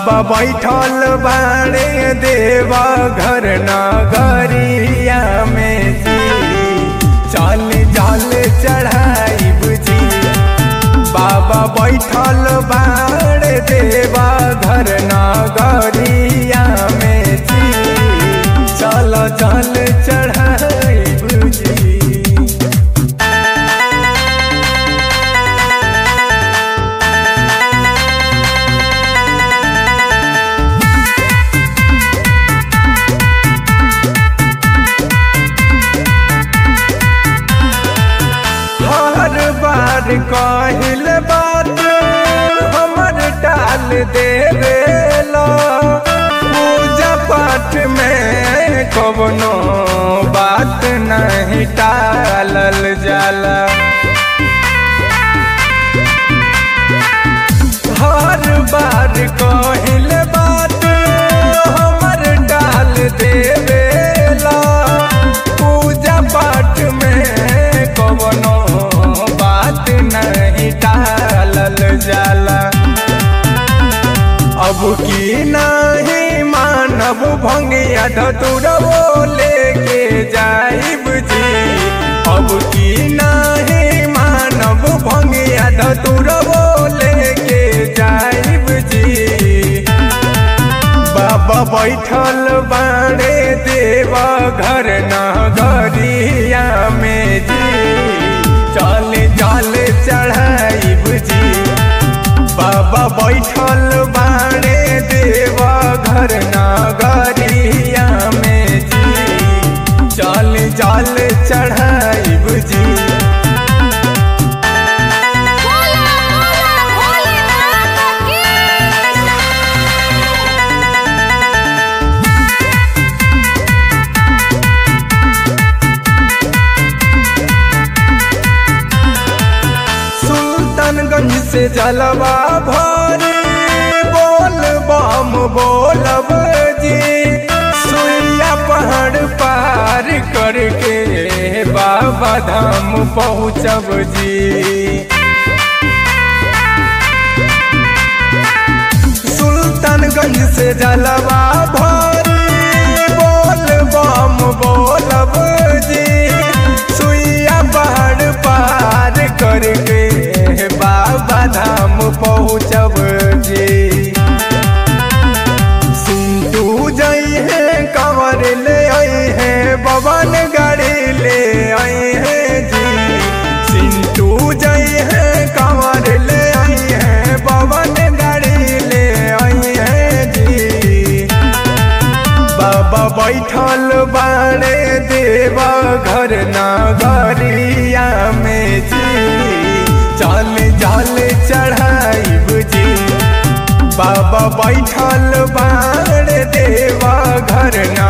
बाबा बैठल बाड़े देवा घर नगरिया में जी चल जल चढ़ाई बुझी बाबा बैठल बाड़े देवा घर नगरिया में जी चल जल चढ़ाई बुझी हर बार कहिल बात हमर टाल देवेला पूजा पाठ में कवनो बात नहीं टालल जाला हर बार कहिल बात हमर डाल देवेला पूजा पाठ में कवनो बात नहीं टालल जाला अब की नहीं मानव भंगिया धतुरवो लेके जाइब जी अब की नहीं मानव भंगिया धतुरवो लेके जाइब जी बाबा बैठल बाड़े देवा घर नगरिया में जी चल जल चढ़ाइब जी बाबा बैठल बाड़े देवा घर नगरिया में जी चल जल चढ़ाइब जी बोला बोला भोलेनाथ की सुल्तानगंज से जलवा भरी बोल बम बोलब जी सुइया पहाड़ पार करके बाबा धाम पहुँचब जी सुल्तानगंज से जलवा भरी बोल बम बोलब जी सुइया पहाड़ पार करके बाबा धाम पहुँचब जी सिंधु जई है कंवर ले आई है बबन गाड़ी ले आई है जी सिंधु जई है कंवर ले आई है बबन गाड़ी ले आई है जी बाबा बैठल बाड़े देवा घर नगरिया में जी चल जल चढ़ाइब जी बाबा बैठल बाड़े देवा घर